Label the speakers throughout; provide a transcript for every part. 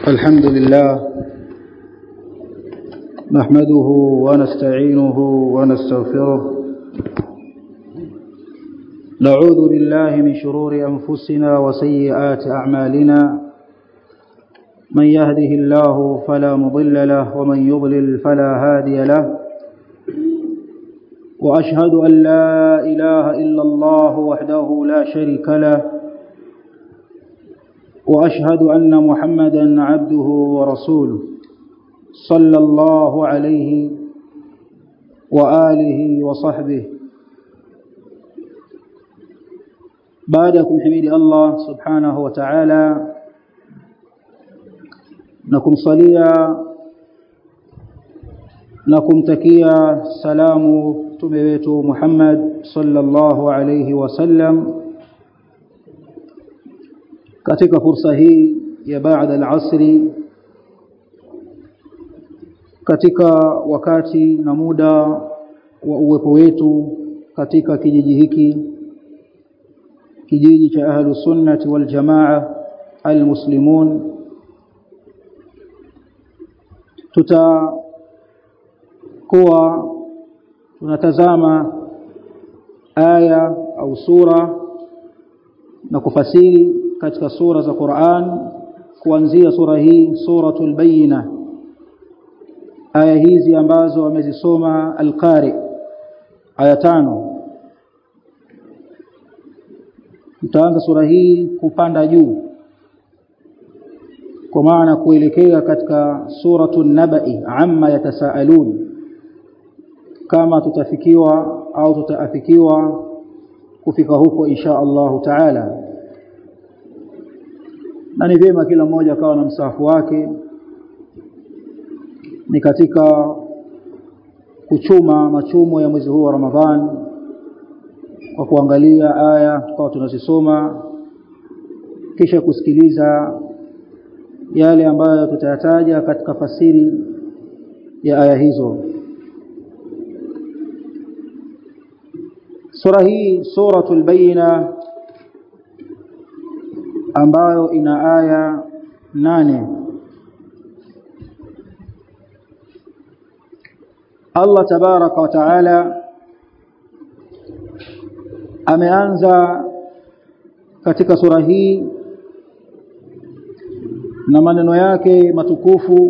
Speaker 1: الحمد لله نحمده ونستعينه ونستغفره نعوذ بالله من شرور أنفسنا وسيئات أعمالنا من يهده الله فلا مضل له ومن يضلل فلا هادي له وأشهد أن لا إله إلا الله وحده لا شريك له واشهد ان محمدا عبده ورسوله صلى الله عليه واله وصحبه بعدكم حميد الله سبحانه وتعالى نكم صليا نكم تكيا سلام تبيت محمد صلى الله عليه وسلم katika fursa hii ya baada al-asri katika wakati na muda wa uwepo wetu katika kijiji hiki kijiji cha ahlu sunnati wal jamaa almuslimun tutakuwa tunatazama aya au sura na kufasiri katika sura za Qur'an kuanzia sura hii suratul bayina aya hizi ambazo wamezisoma al-qari aya tano tutaanza sura hii kupanda juu kwa maana kuelekea katika suratul nabai amma yatasaalun kama tutafikiwa au tutaafikiwa kufika huko insha Allah taala na ni vyema kila mmoja akawa na msahafu wake ni katika kuchuma machumo ya mwezi huu wa Ramadhan kwa kuangalia aya tukawa tunazisoma kisha kusikiliza yale ambayo tutayataja katika fasiri ya aya hizo sura hii suratul bayina ambayo ina aya nane Allah tabaraka wa taala ameanza katika sura hii na maneno yake matukufu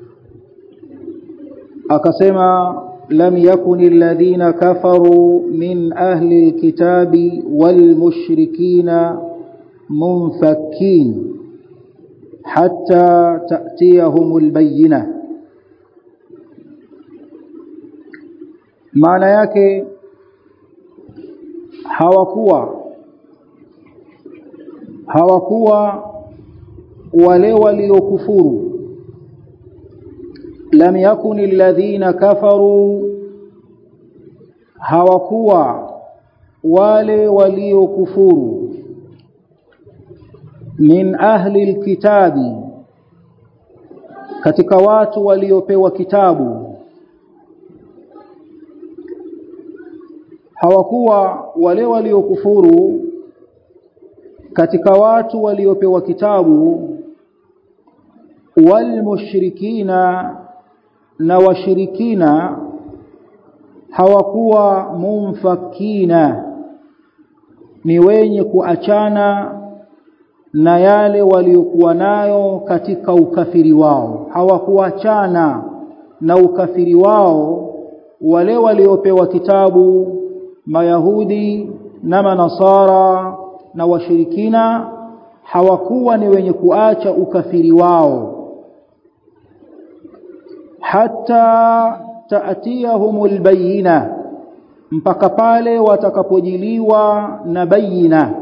Speaker 1: akasema lam yakuni alladhina kafaru min ahli alkitabi walmushrikina منفكين حتى تأتيهم البينة maana yake hawakuwa hawakuwa wale waliokufuru lam yakun alladhina kafaru hawakuwa wale waliokufuru min ahli alkitabi katika watu waliopewa kitabu hawakuwa wale waliokufuru katika watu waliopewa kitabu walmushrikina na washirikina hawakuwa mumfakina ni wenye kuachana na yale waliokuwa nayo katika ukafiri wao hawakuachana na ukafiri wao wale waliopewa kitabu mayahudi na manasara na washirikina hawakuwa ni wenye kuacha ukafiri wao hata taatiyahumul bayina mpaka pale watakapojiliwa na bayina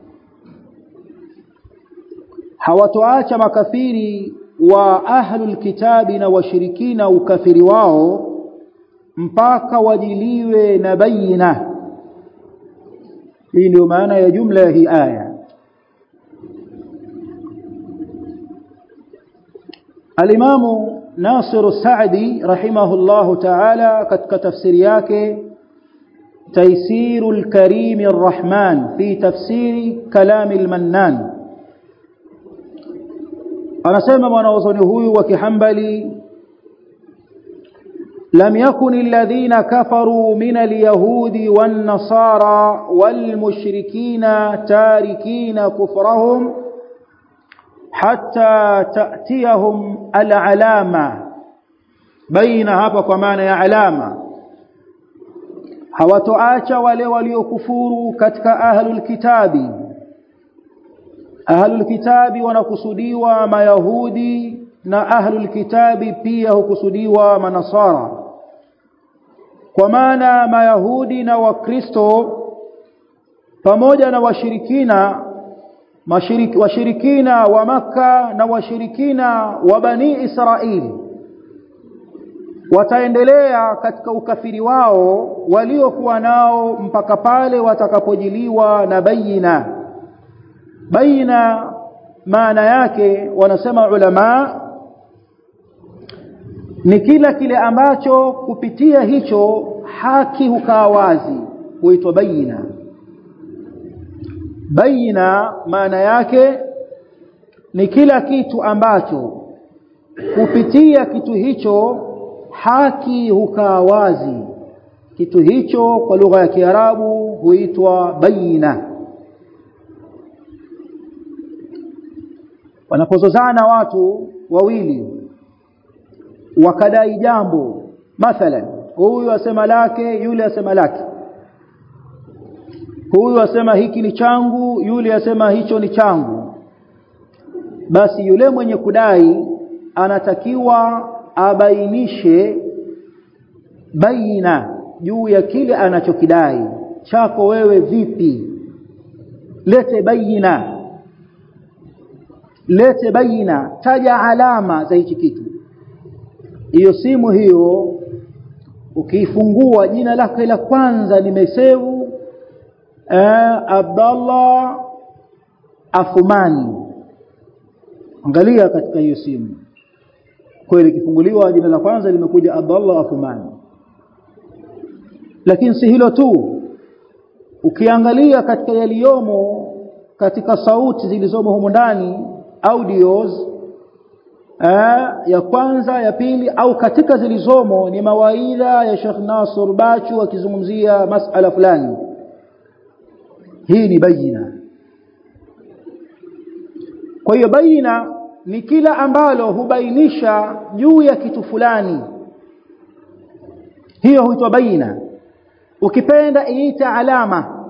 Speaker 1: hawatoacha makafiri wa ahlul kitabi na washirikina ukafiri wao mpaka wajiliwe na bayina hii ndio maana ya jumla ya hii aya alimamu Nasir Saadi rahimahullahu ta'ala katika tafsiri yake تيسير الكريم الرحمن في تفسير كلام المنان anasema mwanaozoni huyu wa kihambali لم يكن الذين كفروا من اليهود والنصارى والمشركين تاركين كفرهم حتى تأتيهم العلامة بين hapa kwa maana ya alama hawatoacha wale waliokufuru katika ahlul kitabi ahlul kitabi wanakusudiwa mayahudi na ahlul kitabi pia hukusudiwa manasara kwa maana mayahudi na wakristo pamoja na washirikina mashiriki, washirikina wa maka na washirikina wa bani israeli wataendelea katika ukafiri wao waliokuwa nao mpaka pale watakapojiliwa na baina baina maana yake wanasema ulama ni kila kile ambacho kupitia hicho haki hukaa wazi huitwa baina baina maana yake ni kila kitu ambacho kupitia kitu hicho haki hukaa wazi kitu hicho kwa lugha ya Kiarabu huitwa baina wanapozozana watu wawili wakadai jambo mathalan huyu asema lake yule asema lake huyu asema hiki ni changu yule asema hicho ni changu basi yule mwenye kudai anatakiwa abainishe baina juu ya kile anachokidai chako wewe vipi lete baina lete baina taja alama za hichi kitu hiyo simu hiyo ukiifungua jina lake la kwanza nimesevu eh, Abdallah Afumani angalia katika hiyo simu kweli kifunguliwa jina la kwanza limekuja Abdallah Afumani lakini si hilo tu ukiangalia katika yaliyomo katika sauti zilizomo humo ndani audios eh, ya kwanza ya pili au katika zilizomo ni mawaidha ya Sheikh Nasr Bachu akizungumzia masala fulani hii ni baina kwa hiyo baina ni kila ambalo hubainisha juu ya kitu fulani hiyo huitwa baina ukipenda iita alama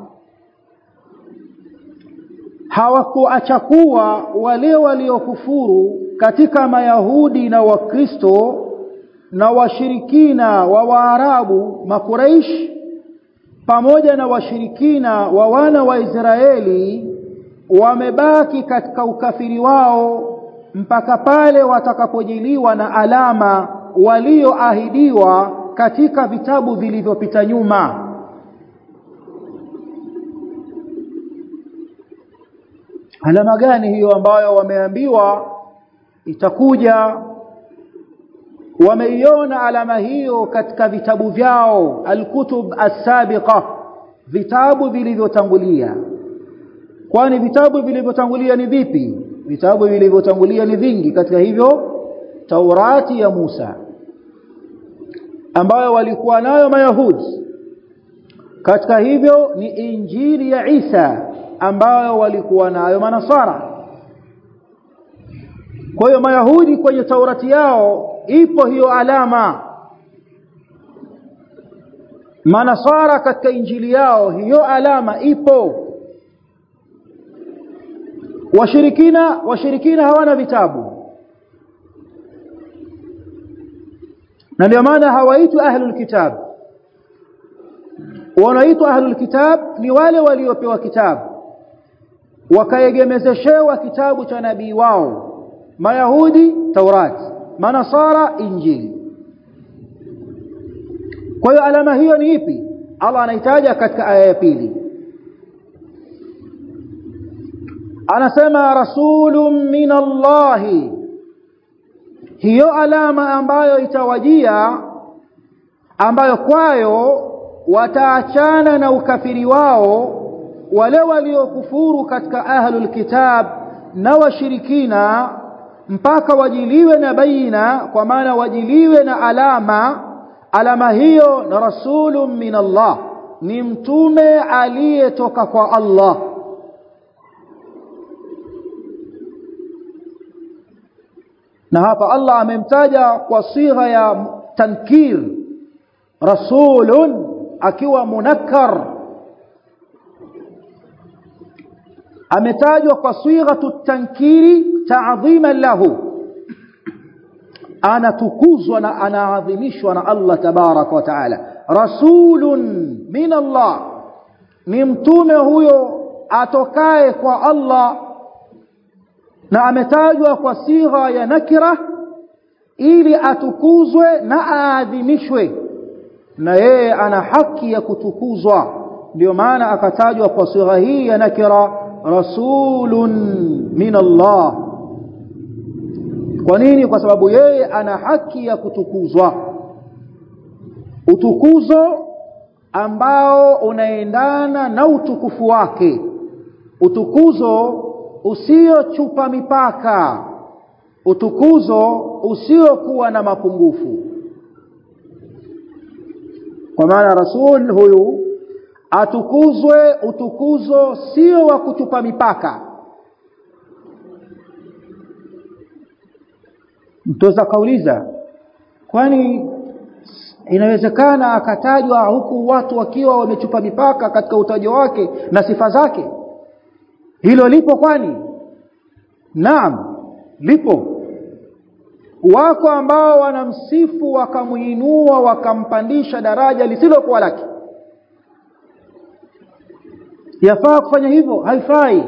Speaker 1: hawakuacha kuwa wale waliokufuru katika mayahudi na wakristo na washirikina wa waarabu makuraish pamoja na washirikina wa wana wa Israeli wamebaki katika ukafiri wao mpaka pale watakapojiliwa na alama walioahidiwa katika vitabu vilivyopita nyuma alama gani hiyo ambayo wameambiwa itakuja wameiona alama hiyo katika vitabu vyao alkutub as-sabiqa vitabu vilivyotangulia kwani vitabu vilivyotangulia ni vipi vitabu vilivyotangulia ni vingi katika hivyo Taurati ya Musa ambayo walikuwa nayo mayahudi katika hivyo ni injili ya Isa ambayo walikuwa nayo manasara kwa hiyo mayahudi kwenye taurati yao ipo hiyo alama manasara katika injili yao hiyo alama ipo washirikina washirikina hawana vitabu na ndio maana hawaitwi ahlul kitab wanaitwa ahlul kitab ni wale waliopewa kitabu wakaegemezeshewa kitabu cha nabii wao mayahudi taurati manasara injili kwa hiyo alama hiyo ni ipi Allah anahitaja katika aya ya pili anasema rasulun min Allahi hiyo alama ambayo itawajia ambayo kwayo wataachana na ukafiri wao wale waliokufuru katika ahlul kitab na washirikina mpaka wajiliwe na baina kwa maana wajiliwe na alama alama hiyo na rasulun min Allah ni mtume aliyetoka kwa Allah na hapa Allah amemtaja kwa sigha ya tankir rasulun akiwa munakkar ametajwa kwa sighatu tankiri ta'dhiman lahu anatukuzwa na anaadhimishwa na Allah tabarak wa taala rasulun min Allah ni mtume huyo atokaye kwa Allah na ametajwa kwa sigha ya nakira ili atukuzwe na aadhimishwe na yeye ana haki ya kutukuzwa ndio maana akatajwa kwa sigha hii ya nakira rasulun min Allah kwa nini kwa sababu yeye ana haki ya kutukuzwa utukuzo ambao unaendana na utukufu wake utukuzo usiochupa mipaka utukuzo usiokuwa na mapungufu kwa maana rasul huyu atukuzwe utukuzo sio wa kuchupa mipaka mtoza kauliza kwani inawezekana akatajwa huku watu wakiwa wamechupa mipaka katika utajo wake na sifa zake hilo lipo kwani naam lipo wako ambao wanamsifu wakamuinua wakampandisha daraja lisilokuwa lake yafaa kufanya hivyo haifai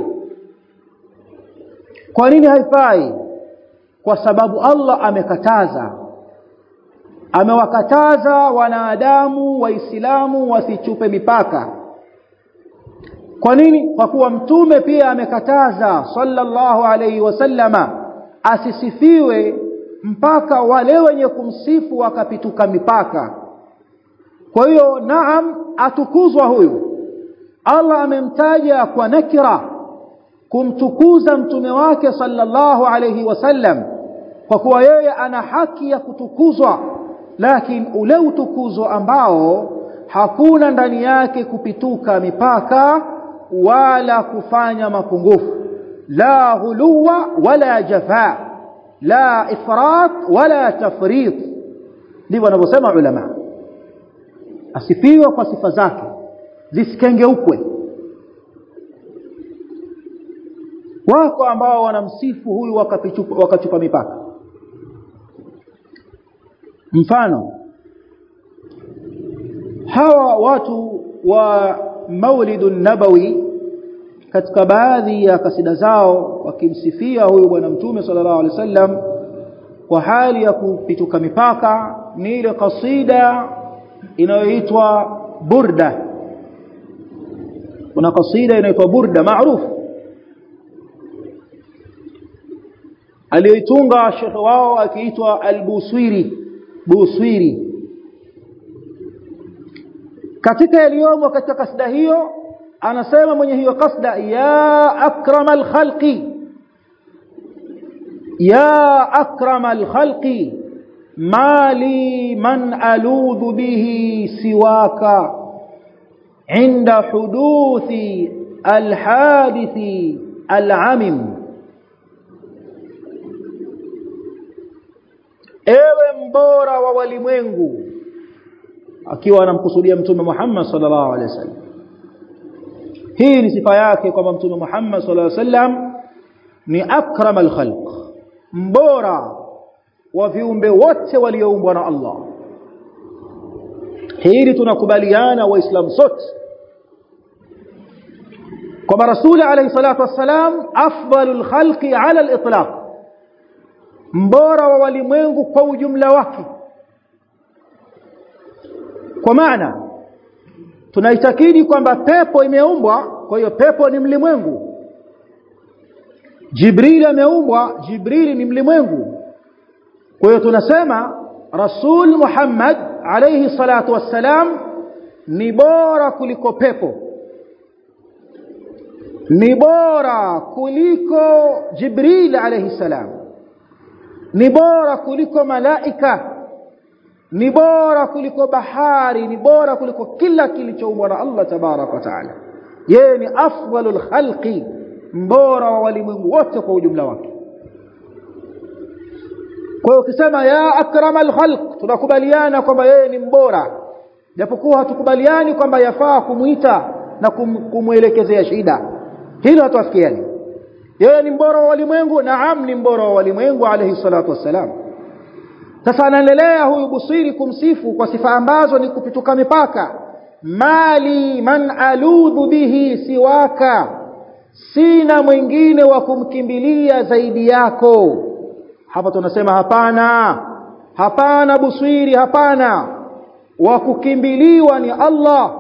Speaker 1: kwa nini haifai kwa sababu Allah amekataza amewakataza wanadamu waislamu wasichupe mipaka kwa nini kwa kuwa mtume pia amekataza sallallahu alayhi wasallama asisifiwe mpaka wale wenye kumsifu wakapituka mipaka kwa hiyo naam atukuzwa huyu Allah amemtaja kwa nakira kumtukuza mtume wake sallallahu alayhi wasallam kwa kuwa yeye ana haki ya kutukuzwa lakini ule utukuzo ambao hakuna ndani yake kupituka mipaka wala kufanya mapungufu la huluwa wala jafa la ifrat wala tafrit ndivyo wanavyosema ulama asifiwe kwa sifa zake zisikengeukwe wako ambao wanamsifu huyu wakachupa, wakachupa mipaka mfano hawa watu wa maulidun nabawi katika baadhi ya kasida zao wakimsifia huyu bwana mtume sallallahu alaihi wasallam kwa hali ya kupituka mipaka ni ile kasida inayoitwa burda kuna kasida inaitwa burda maarufu aliyoitunga shekhe wao akiitwa al-Buswiri Buswiri katika yaliyomo katika kasida hiyo anasema mwenye hiyo kasda ya akramal khalqi ya akramal khalqi mali man aludhu bihi siwaka عند حدوث الحادث العمم ewe mbora wa walimwengu akiwa anamkusudia mtume Muhammad sallallahu alaihi wasallam hii ni sifa yake kwamba mtume Muhammad sallallahu alaihi wasallam ni akramal khalq mbora wa viumbe wote walioumbwa na Allah hili tunakubaliana waislamu sote kwamba rasuli alayhi salatu wassalam afdalul khalqi ala al-itlaq mbora wa walimwengu kwa ujumla wake kwa maana tunaitakidi kwamba pepo imeumbwa kwa hiyo pepo ni mlimwengu Jibril ameumbwa Jibril ni mlimwengu kwa hiyo tunasema Rasul Muhammad alayhi salatu wassalam ni bora kuliko pepo ni bora kuliko Jibril alayhi salam ni bora kuliko malaika ni bora kuliko bahari ni bora kuliko kila kilichoumbwa na Allah tabarak wa taala yeye ni afdalul khalqi mbora wa walimwengu wote kwa ujumla wake kwa hiyo ukisema ya akramal khalq tunakubaliana kwamba yeye ni mbora japokuwa hatukubaliani kwamba yafaa kumuita na kum, kumwelekezea shida hilo hatuafikiani yeye ni mbora wa walimwengu naam ni mbora wa walimwengu alayhi salatu wassalam sasa anaendelea huyu busiri kumsifu kwa sifa ambazo ni kupituka mipaka mali man aludhu bihi siwaka sina mwingine wa kumkimbilia zaidi yako hapa tunasema hapana hapana busiri hapana wa kukimbiliwa ni Allah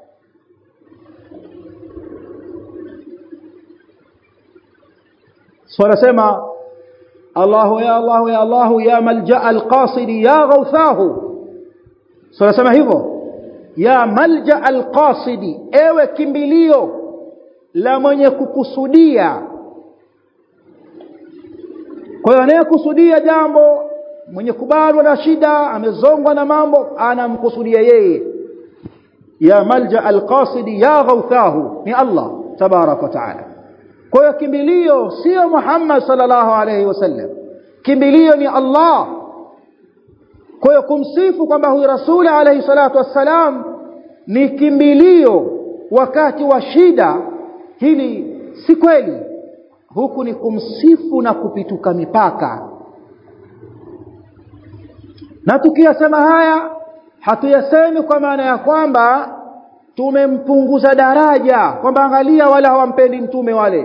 Speaker 1: wanasema Allahu ya Allahu ya Allahu ya malja alqasidi ya ghawthahu wanasema hivyo ya malja alqasidi ewe kimbilio la mwenye kukusudia kwa hiyo anayekusudia jambo mwenye kubalwa na shida amezongwa na mambo anamkusudia yeye ya malja alqasidi ya ghawthahu ni Allah tabarak wa taala kwa hiyo kimbilio sio Muhammad sallallahu alayhi wasallam kimbilio ni Allah kwa hiyo kumsifu kwamba huyu rasuli alayhi salatu wassalam ni kimbilio wakati wa shida hili si kweli huku ni kumsifu na kupituka mipaka na tukiyasema haya hatuyasemi kwa maana ya kwamba tumempunguza daraja kwamba angalia wala hawampendi mtume wale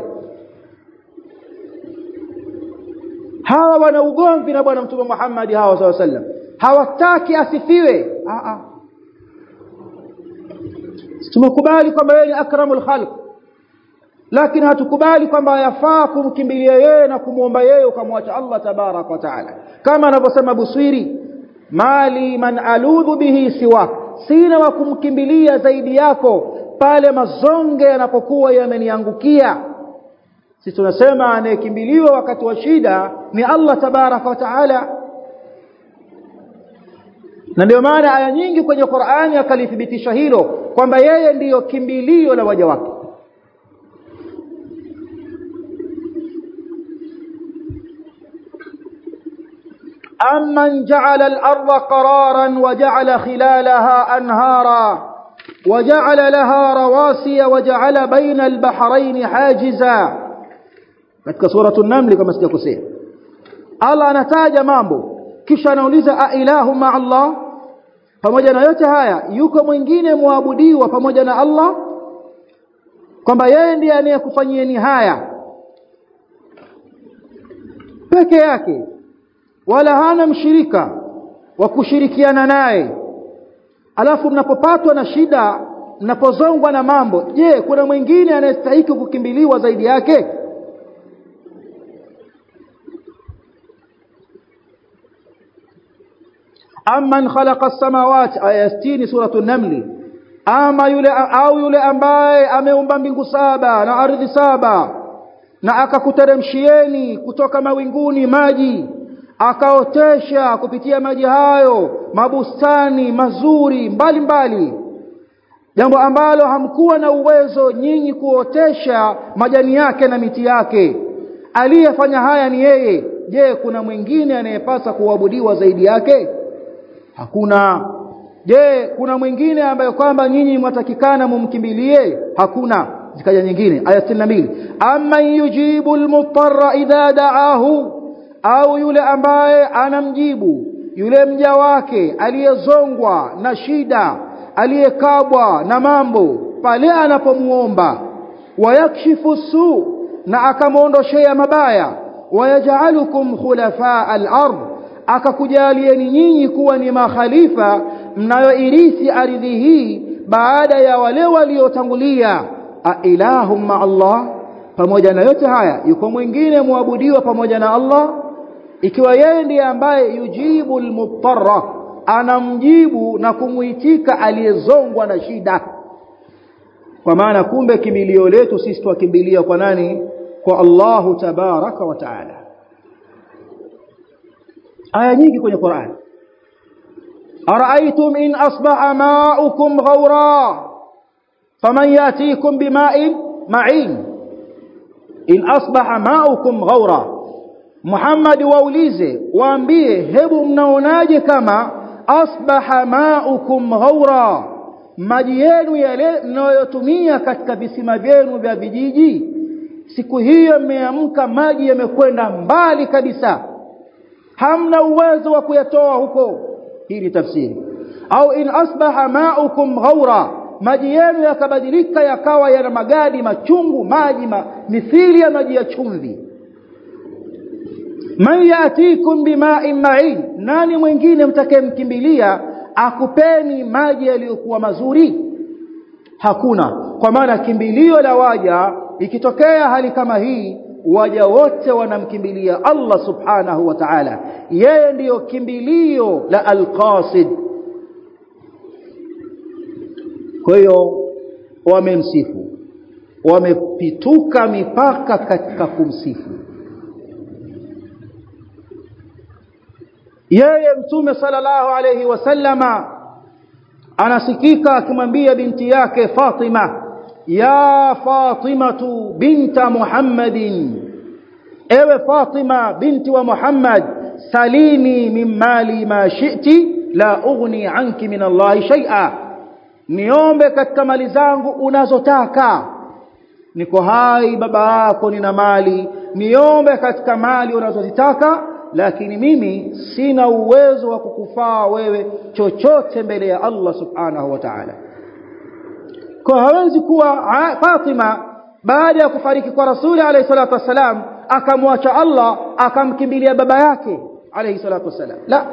Speaker 1: hawa wana ugomvi na bwana mtume Muhammad hawa saw sallam hawataki asifiwe a a tumekubali kwamba yeye ni akramul khalq lakini hatukubali kwamba yafaa kumkimbilia yeye na kumwomba yeye ukamwacha Allah tabarak wa taala kama anavyosema Buswiri mali man aludhu bihi siwa sina wa kumkimbilia zaidi yako pale mazonge yanapokuwa yameniangukia sisi tunasema anayekimbiliwa wakati wa shida ni Allah tabaraka wa taala na ndio maana aya nyingi kwenye Qur'ani akalithibitisha hilo kwamba yeye ndiyo kimbilio la waja wake أمن جعل الأرض قرارا وجعل خلالها أنهارا وجعل لها رواسي وجعل بين البحرين حاجزا katika suratu an-naml kama sijakosea Allah anataja mambo kisha anauliza a ilahu ma Allah pamoja na yote haya yuko mwingine muabudiwa pamoja na Allah kwamba yeye ndiye anayekufanyieni haya peke yake wala hana mshirika wa kushirikiana naye alafu mnapopatwa na shida mnapozongwa na mambo je kuna mwingine anayestahili kukimbiliwa zaidi yake amman khalaqa as-samawati aya 60 suratu an-naml ama yule au yule ambaye ameumba mbingu saba na ardhi saba na akakuteremshieni kutoka mawinguni maji akaotesha kupitia maji hayo mabustani mazuri mbalimbali mbali. jambo ambalo hamkuwa na uwezo nyinyi kuotesha majani yake na miti yake aliyefanya haya ni yeye je kuna mwingine anayepasa kuabudiwa zaidi yake hakuna je kuna mwingine ambaye kwamba nyinyi mwatakikana mumkimbilie hakuna zikaja nyingine aya 62 amma yujibu almutarra idha da'ahu au yule ambaye anamjibu yule mja wake aliyezongwa na shida aliyekabwa na mambo pale anapomuomba wayakshifu su na akamwondoshea mabaya wayaj'alukum khulafa al-ard akakujalieni nyinyi kuwa ni makhalifa mnayoirithi ardhi hii baada ya wale waliotangulia a ilahum ma Allah pamoja na yote haya yuko mwingine muabudiwa pamoja na Allah ikiwa yeye ndiye ambaye yujibu almutarra anamjibu na kumuitika aliyezongwa na shida kwa maana kumbe kimbilio letu sisi twakimbilia kwa nani kwa Allahu tabaraka wa taala aya nyingi kwenye Qur'an ara'aytum in asbaha ma'ukum ghawra faman yatikum bima'in ma'in in asbaha ma'ukum ghawra Muhammad waulize waambie hebu mnaonaje kama asbaha ma'ukum ghawra maji yenu yale mnayotumia katika visima vyenu vya vijiji siku hiyo mmeamka maji yamekwenda mbali kabisa hamna uwezo wa kuyatoa huko hii ni tafsiri au in asbaha ma'ukum ghawra maji yenu yakabadilika yakawa yana magadi machungu maji ma, mithili ya maji ya chumvi man yatikum bima'in ma'in nani mwingine mtakayemkimbilia akupeni maji yaliyokuwa mazuri hakuna kwa maana kimbilio la waja ikitokea hali kama hii waja wote wanamkimbilia Allah subhanahu wa ta'ala yeye ndiyo kimbilio la alqasid kwa hiyo wamemsifu wamepituka mipaka katika kumsifu yeye mtume sallallahu alayhi wasallama anasikika akimwambia binti yake Fatima ya Fatimatu binta Muhammadin ewe Fatima binti wa Muhammad salini min mali ma shi'ti la ughni anki min Allah shay'a niombe katika mali zangu unazotaka niko hai baba yako nina mali niombe katika mali unazozitaka lakini mimi sina uwezo wa kukufaa wewe chochote mbele ya Allah subhanahu wa ta'ala kwa hawezi kuwa Fatima baada ya kufariki kwa Rasuli alayhi salatu wasalam akamwacha Allah akamkimbilia baba yake alayhi salatu wasalam la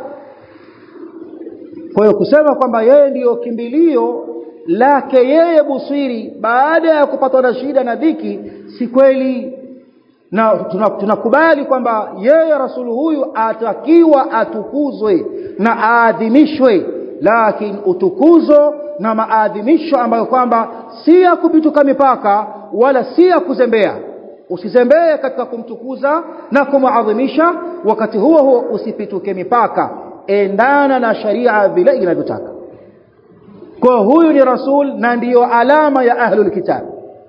Speaker 1: kwa hiyo kusema kwamba yeye ndiyo kimbilio lake yeye Busiri baada ya kupatwa na shida na dhiki si kweli na tunakubali tuna kwamba yeye rasulu huyu atakiwa atukuzwe na aadhimishwe lakini utukuzo na maadhimisho ambayo kwamba si ya kupituka mipaka wala si ya kuzembea usizembee katika kumtukuza na kumuadhimisha wakati huo huo usipituke mipaka endana na sharia vile inavyotaka kwa huyu ni rasul na ndiyo alama ya ahlul kitab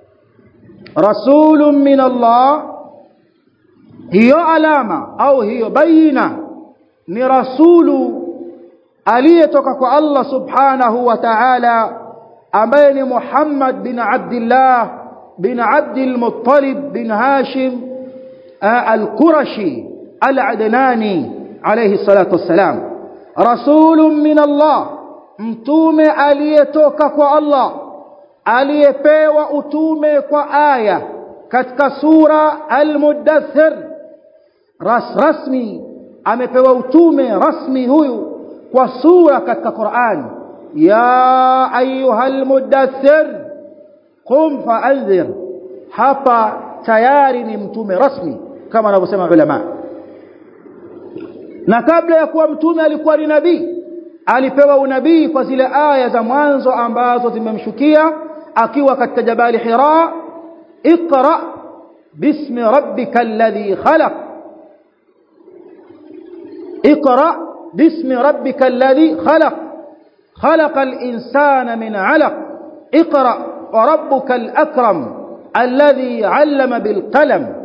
Speaker 1: rasulun min Allah hiyo alama au hiyo baina ni rasulu aliyetoka kwa Allah subhanahu wa ta'ala ambaye ni Muhammad bin Abdullah bin Abdul Muttalib bin Hashim al-Qurashi al-Adnani alayhi salatu wassalam rasulun min Allah mtume aliyetoka kwa Allah aliyepewa utume kwa aya katika sura al-Muddathir ras rasmi amepewa utume rasmi huyu kwa sura katika Qur'an ya ayyuhal muddathir qum fa'anzir hapa tayari ni mtume rasmi kama wanavyosema ulama na kabla ya kuwa mtume alikuwa ni nabii alipewa unabii kwa zile aya za mwanzo ambazo zimemshukia akiwa katika jabali Hira اقرأ باسم ربك الذي خلق اقرأ باسم ربك الذي خلق خلق الإنسان من علق اقرأ وربك الأكرم الذي علم بالقلم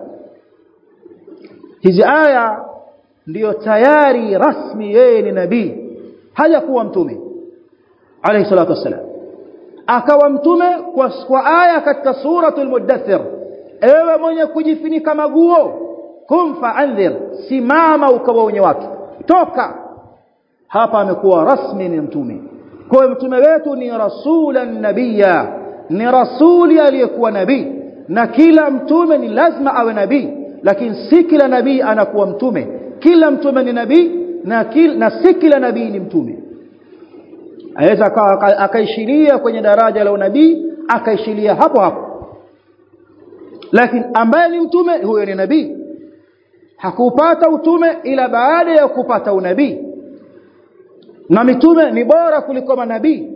Speaker 1: hizi aya ndiyo tayari rasmi yeye ni nabii hajakuwa mtume alayhi salatu wassalam akawa mtume kwa, kwa aya katika suratul muddathir ewe mwenye kujifunika maguo kum fa'andhir simama ukawaonye watu toka hapa amekuwa rasmi ni mtume kwa mtume wetu ni rasulan nabiyya ni rasuli aliyekuwa nabii na kila mtume ni lazima awe nabii lakini si kila nabii anakuwa mtume kila mtume ni nabii na, kil, na si kila nabii ni mtume aweza akaishiria kwenye daraja la unabii akaishiria hapo hapo lakini ambaye ni mtume huyo ni nabii hakupata utume ila baada ya kupata unabii na mitume ni bora kuliko manabii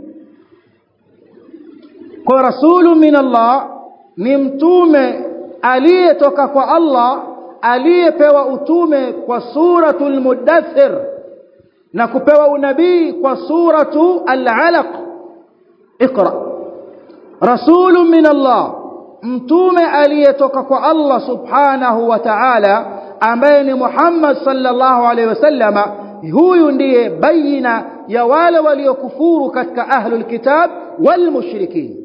Speaker 1: kwa rasulu min Allah ni mtume aliyetoka kwa Allah aliyepewa utume kwa suratul mudaththir na kupewa unabii kwa suratu al-alaq iqra rasulun min Allah mtume aliyetoka kwa Allah subhanahu wa ta'ala ambaye ni Muhammad sallallahu alaihi wasallama huyu ndiye baina ya wale waliokufuru katika ahlul kitab wal mushrikin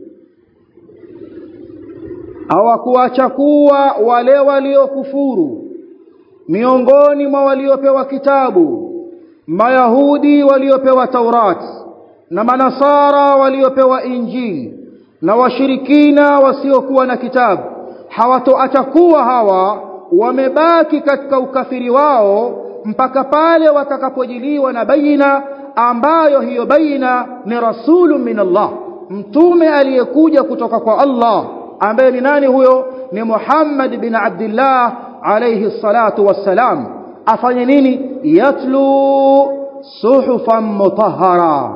Speaker 1: hawakuacha kuwa wale waliokufuru miongoni mwa waliopewa kitabu mayahudi waliopewa taurat na manasara waliopewa injili na washirikina wasiokuwa na kitabu hawatoacha kuwa hawa wamebaki katika ukafiri wao mpaka pale watakapojiliwa na baina ambayo hiyo baina ni rasulun min Allah mtume aliyekuja kutoka kwa Allah ambaye ni nani huyo ni Muhammad bin Abdullah alayhi salatu wassalam afanye nini yatlu suhufan mutahhara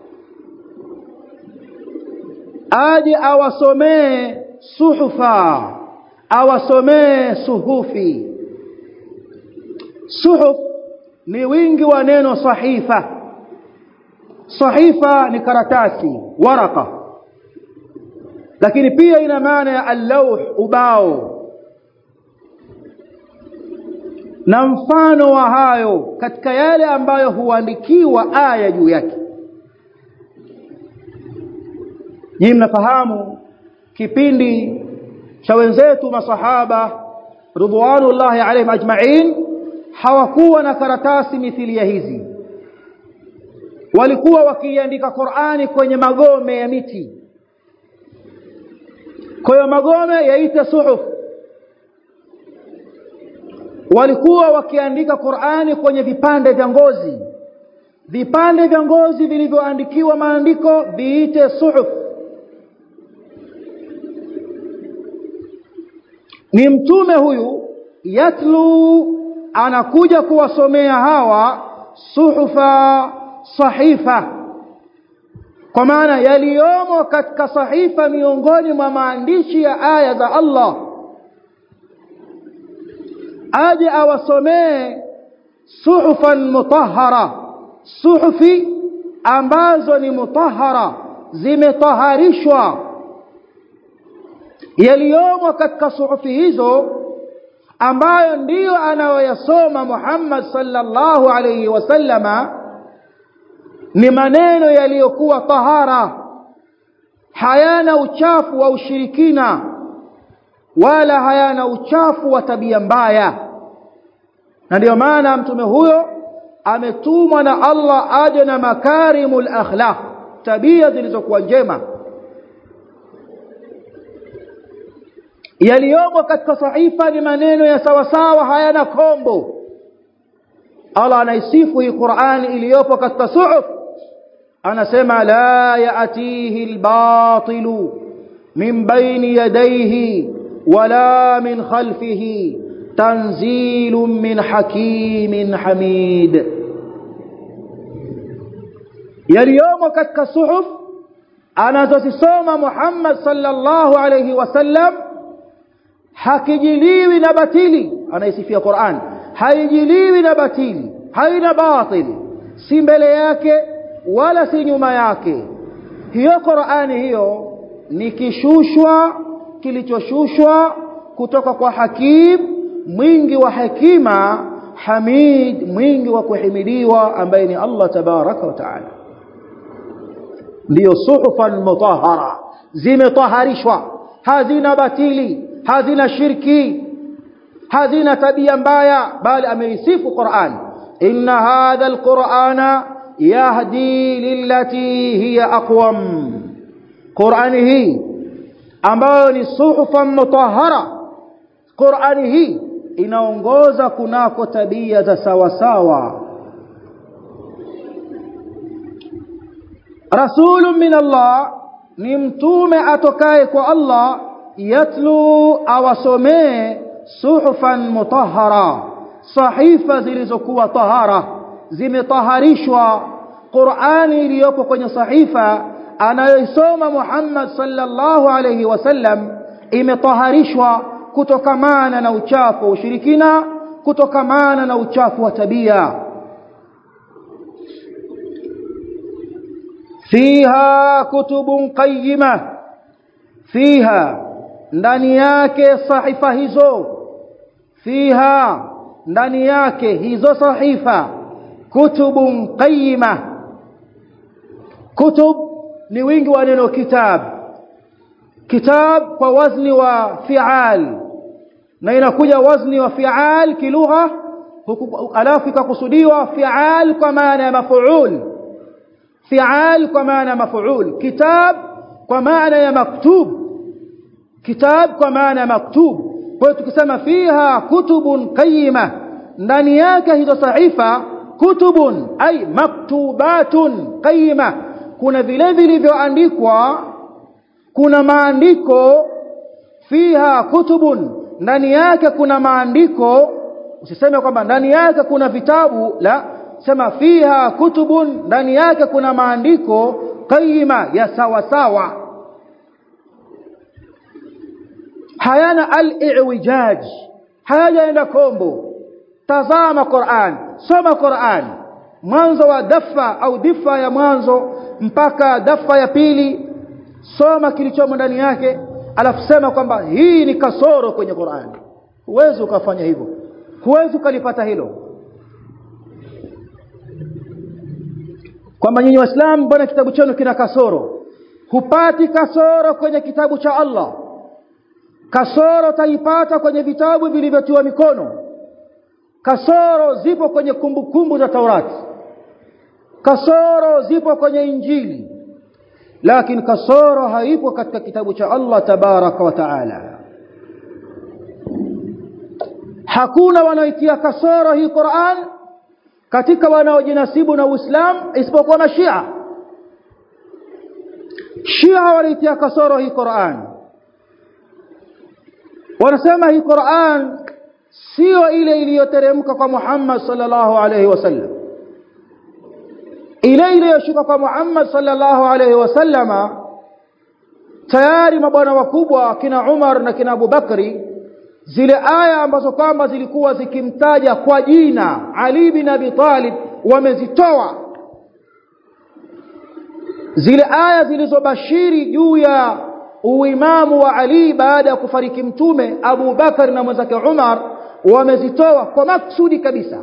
Speaker 1: aje awasomee suhufa awasomee suhufi suhuf ni wingi wa neno sahifa sahifa ni karatasi waraka lakini pia ina maana ya allauh ubao na mfano wa hayo katika yale ambayo huandikiwa aya juu yake nyinyi mnafahamu kipindi cha wenzetu masahaba ridwanullahi alaihim ajma'in hawakuwa na karatasi mithili ya hizi walikuwa wakiandika Qur'ani kwenye magome ya miti kwa hiyo magome yaita suhuf walikuwa wakiandika Qur'ani kwenye vipande vya ngozi vipande vya ngozi vilivyoandikiwa maandiko viite suhuf ni mtume huyu yatlu anakuja kuwasomea hawa suhufa sahifa kwa maana yaliyomo katika sahifa miongoni mwa maandishi ya aya za Allah aje awasomee suhufan mutahhara suhufi ambazo ni mutahhara zimetaharishwa yaliyomo katika suhufi hizo ambayo ndiyo anayoyasoma Muhammad sallallahu alayhi wasallama ni maneno yaliyokuwa tahara hayana uchafu wa ushirikina wala hayana uchafu wa tabia mbaya na ndiyo maana mtume huyo ametumwa na Allah aje na makarimul akhlaq tabia zilizokuwa njema yaliyomo katika sahifa ni maneno ya sawasawa hayana kombo Allah anaisifu hii Qur'ani iliyopo katika suhuf anasema la yaatihi albatilu min bayni yadayhi wala min khalfihi tanzilun min hakimin hamid yaliyomo katika suhuf anazozisoma Muhammad sallallahu alayhi wasallam hakijiliwi na batili anaisifia Qur'an haijiliwi na batili haina batili si mbele yake wala si nyuma yake hiyo Qur'ani hiyo ni kishushwa kilichoshushwa kutoka kwa hakim mwingi wa hekima hamid mwingi wa kuhimidiwa ambaye ni Allah tabaraka wa taala ndiyo suhufan mutahhara zimetaharishwa hazina batili hazina shirki hazina tabia mbaya bali ameisifu Qur'an inna hadha alqur'ana yahdi lillati hiya aqwam Qur'ani hii ambayo ni suhufan mutahhara Qur'ani hii inaongoza kunako tabia za sawa sawa rasulun min Allah ni mtume atokaye kwa Allah yatlu awasomee suhufan mutahhara sahifa zilizokuwa tahara zimetaharishwa Qur'ani iliyopo kwenye sahifa anayoisoma Muhammad sallallahu alayhi wasallam imetaharishwa kutokamana na uchafu wa ushirikina kutokamana na uchafu wa tabia fiha kutubun qayyima fiha ndani yake sahifa hizo fiha ndani yake hizo sahifa kutubun qayyima kutub ni wingi wa neno kitab kitab kwa wazni wa fi'al na inakuja wazni wa fi'al kilugha alafu ikakusudiwa fi'al kwa maana ya maf'ul fi'al kwa maana ya maf'ul kitab kwa maana ya maktub kitab kwa maana ya maktub kwa hiyo tukisema fiha kutubun qayyima ndani yake hizo sahifa kutubun ay maktubatun qayyima kuna vile vilivyoandikwa kuna maandiko fiha kutubun ndani yake kuna maandiko usiseme kwamba ndani yake kuna vitabu la sema fiha kutubun ndani yake kuna maandiko qayyima ya sawa sawa hayana al-i'wijaj hayajaenda kombo tazama Qur'an soma Qur'an mwanzo wa dafa au difa ya mwanzo mpaka dafa ya pili soma kilichomo ndani yake alafu sema kwamba hii ni kasoro kwenye Qur'an huwezi ukafanya hivyo huwezi ukalipata hilo kwamba nyinyi waislamu mbona kitabu chenu kina kasoro hupati kasoro kwenye kitabu cha Allah kasoro taipata kwenye vitabu vilivyotiwa mikono kasoro zipo kwenye kumbukumbu kumbu za Taurati kasoro zipo kwenye Injili lakini kasoro haipo katika kitabu cha Allah tabaraka wa taala hakuna wanaoitia kasoro hii Qur'an katika wanaojinasibu na Uislamu isipokuwa mashia Shia wanaitia kasoro hii Qur'an wanasema hii Qur'an sio ile iliyoteremka kwa Muhammad sallallahu alaihi wasallam ile iliyoshuka kwa Muhammad sallallahu alaihi wasallama tayari mabwana wakubwa kina Umar na kina Abu Bakri zile aya ambazo kwamba zilikuwa zikimtaja kwa jina Ali bin Abi Talib wamezitoa zile aya zilizobashiri juu ya uimamu wa Ali baada ya kufariki mtume Abu Bakar na mwenzake Umar wamezitoa kwa maksudi kabisa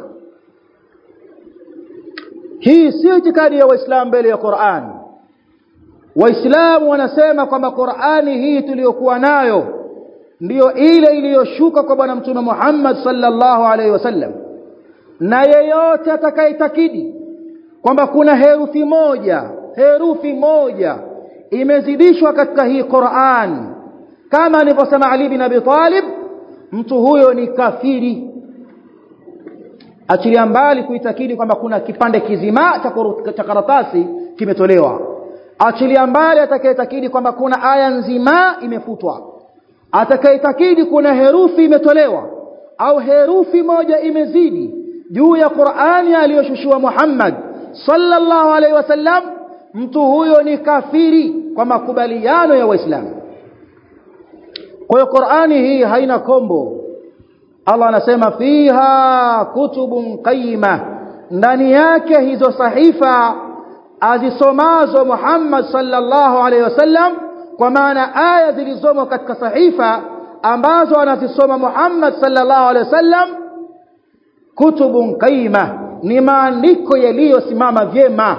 Speaker 1: hii si itikadi ya waislamu mbele ya Qur'an waislamu wanasema kwamba Qur'ani hii tuliyokuwa nayo ndiyo ile iliyoshuka kwa bwana mtume Muhammad sallallahu alaihi wasallam na yeyote atakayetakidi kwamba kuna herufi moja herufi moja imezidishwa katika hii Qur'an kama alivyosema Ali bin Abi Talib mtu huyo ni kafiri achilia mbali kuitakidi kwamba kuna kipande kizima cha karatasi kimetolewa achilia mbali atakayetakidi kwamba kuna aya nzima imefutwa atakayetakidi kuna herufi imetolewa au herufi moja imezidi juu ya Qur'ani aliyoshushiwa Muhammad sallallahu alaihi wasallam mtu huyo ni kafiri kwa makubaliano ya waislamu kwa hiyo Qur'ani hii haina kombo Allah anasema fiha kutubun qayyima ndani yake hizo sahifa azisomazo Muhammad sallallahu alaihi wasallam kwa maana aya zilizomo katika sahifa ambazo anazisoma Muhammad sallallahu alaihi wasallam kutubun qayyima ni maandiko yaliyosimama vyema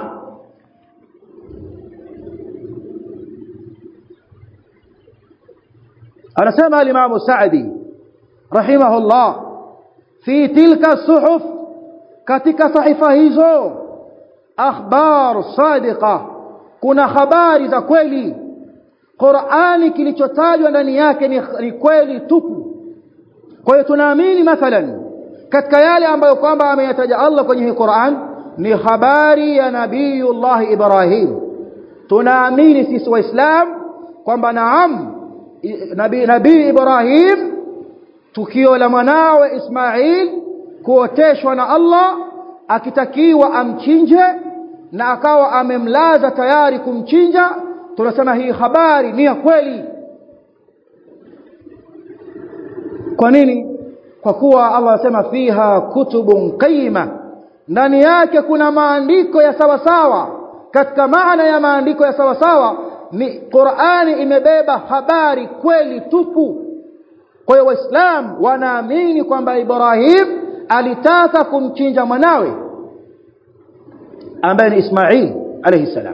Speaker 1: anasema al-Imam Sa'di rahimahullah fi tilka suhuf katika sahifa hizo akhbar sadiqa kuna habari za kweli Qur'ani kilichotajwa ndani yake ni, ni kweli tupu kwa hiyo tunaamini mathalan katika yale ambayo kwamba ameyataja Allah kwenye hii Qur'an ni habari ya Nabiiullah Ibrahim tunaamini sisi waislam kwamba naam nabii nabii Ibrahim tukio la mwanawe Ismail kuoteshwa na Allah akitakiwa amchinje na akawa amemlaza tayari kumchinja tunasema hii habari ni ya kweli kwa nini kwa kuwa Allah anasema fiha kutubun qayyima ndani yake kuna maandiko ya sawa sawa katika maana ya maandiko ya sawa sawa ni Qur'ani imebeba habari kweli tupu kwa hiyo waislamu wanaamini kwamba Ibrahim alitaka kumchinja mwanawe ambaye ni Ismail alayhi salam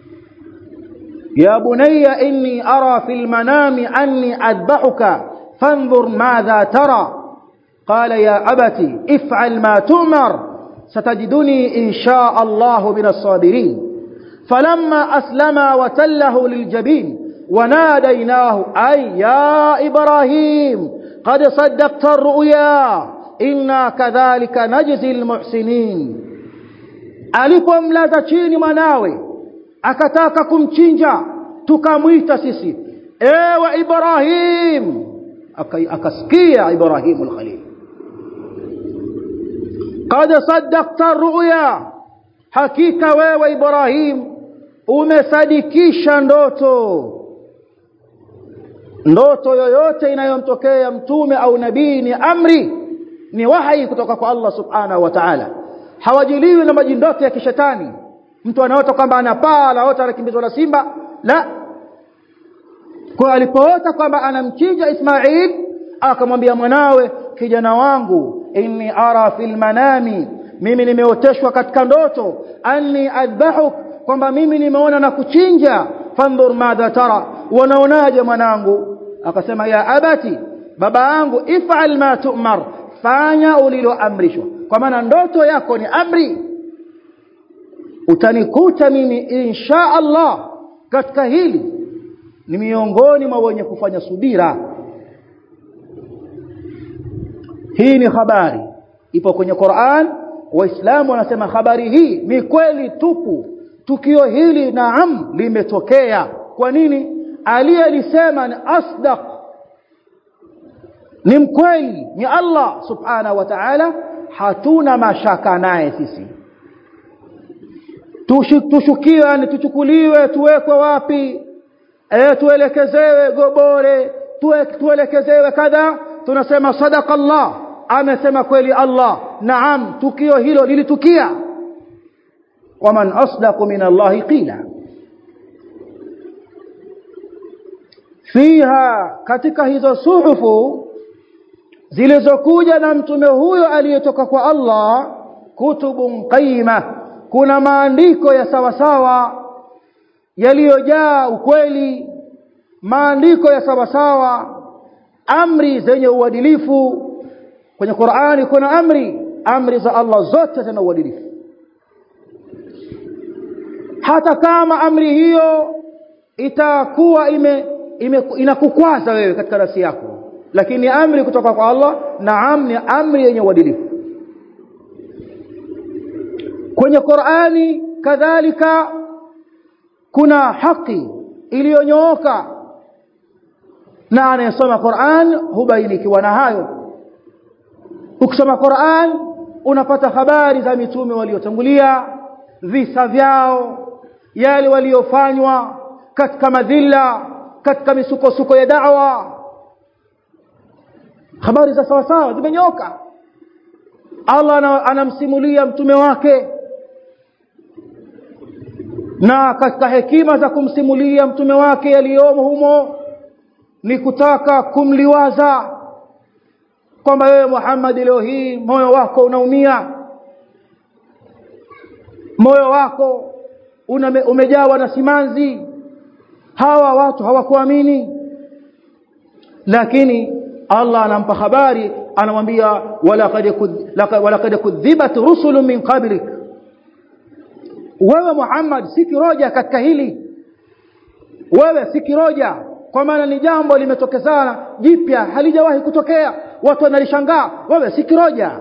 Speaker 1: ya bunayya inni ara fil manami anni adbahuka fanzur madha tara قال يا أبتي افعل ما تؤمر ستجدني إن شاء الله من الصابرين فلما أسلم وتله للجبين وناديناه أي يا إبراهيم قد صدقت الرؤيا إنا كذلك نجزي المحسنين alipomlaza chini mwanawe akataka kumchinja tukamwita sisi ewe Ibrahim akasikia Ibrahim al-Khalil qad saddaqta ru'ya hakika wewe Ibrahim umesadikisha ndoto ndoto yoyote inayomtokea mtume au nabii ni amri ni wahi kutoka kwa Allah subhanahu wa ta'ala hawajiliwi na majindoto ya kishetani mtu anaota kwamba anapaa anaota anakimbizwa na simba la kwa alipoota kwamba anamchinja Ismail akamwambia mwanawe kijana wangu inni ara fil manami mimi nimeoteshwa katika ndoto anni adbahuk kwamba mimi nimeona na kuchinja fandhur madha tara wanaonaje mwanangu akasema ya abati baba yangu ifal ma tu'mar fanya uliloamrishwa kwa maana ndoto yako ni amri utanikuta mimi insha Allah katika hili ni miongoni mwa wenye kufanya subira hii ni habari ipo kwenye Qur'an waislamu wanasema habari hii ni kweli tupu tukio hili naam limetokea kwa nini aliyelisema ni asdaq ni mkweli ni Allah subhanahu wa ta'ala hatuna mashaka naye sisi tushukiwe ni tuchukuliwe tuwekwe wapi eh tuelekezewe gobore tuwe, tuelekezewe kadha tunasema sadaqa Allah amesema kweli Allah naam tukio hilo lilitukia waman asdaqu min Allah qila fiha katika hizo suhufu zilizokuja na mtume huyo aliyetoka kwa Allah kutubun qayyima kuna maandiko ya sawa sawa yaliyojaa ukweli maandiko ya sawa sawa amri zenye uadilifu kwenye Qur'ani kuna amri amri za Allah zote zina uadilifu hata kama amri hiyo itakuwa ime, ime inakukwaza wewe katika nafsi yako lakini amri kutoka kwa Allah naam ni amri yenye uadilifu kwenye Qur'ani kadhalika kuna haki iliyonyooka na anayesoma Qur'an hubainikiwa na hayo ukisoma Qur'an unapata habari za mitume waliotangulia visa vyao yale waliofanywa katika madhila katika misukosuko ya da'wa habari za sawa sawa zimenyoka Allah anamsimulia mtume wake na katika hekima za kumsimulia mtume wake yaliyomo humo ni kutaka kumliwaza kwamba wewe Muhammad leo hii moyo wako unaumia moyo wako una, umejawa na simanzi hawa watu hawakuamini lakini Allah anampa habari anamwambia walaqad kudhibat rusulun min qablik wewe Muhammad si kiroja katika hili wewe si kiroja kwa maana ni jambo limetokezana jipya halijawahi kutokea watu wanalishangaa wewe si kiroja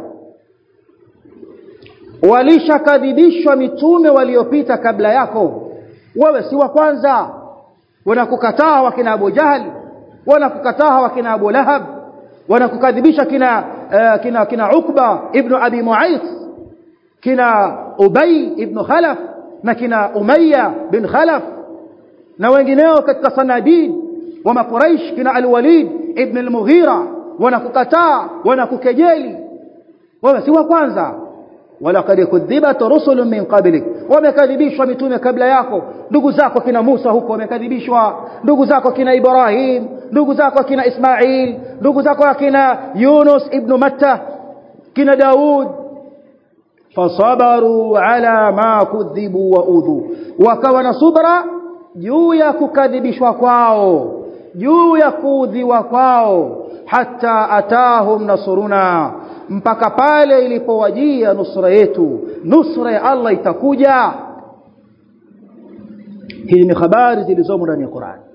Speaker 1: walishakadhibishwa mitume waliopita kabla yako wewe si wa kwanza wanakukataa wakina Abu Jahal wanakukataa wakina Abu Lahab wanakukadhibisha kina uh, kina kina Ukba ibn Abi Mu'ayth kina Ubay ibn Khalaf na kina Umayya bin Khalaf na wengineo katika sanadid wa makuraish kina Al-Walid ibn al-Mughira wanakukataa wanakukejeli wewe si wa kwanza walaqad kudhibat rusulun min qablik wamekadhibishwa mitume kabla yako ndugu zako kina Musa huko wamekadhibishwa ndugu zako kina Ibrahim ndugu zako kina Ismail ndugu zako kina Yunus ibn Matta kina Daud fasabaru ala ma kudhibu wa udhu wakawa na subra juu ya kukadhibishwa kwao juu ya kuudhiwa kwao hata atahum nasruna mpaka pale ilipowajia nusra yetu nusra ya Allah itakuja hii ni habari zilizomo ndani ya Qur'an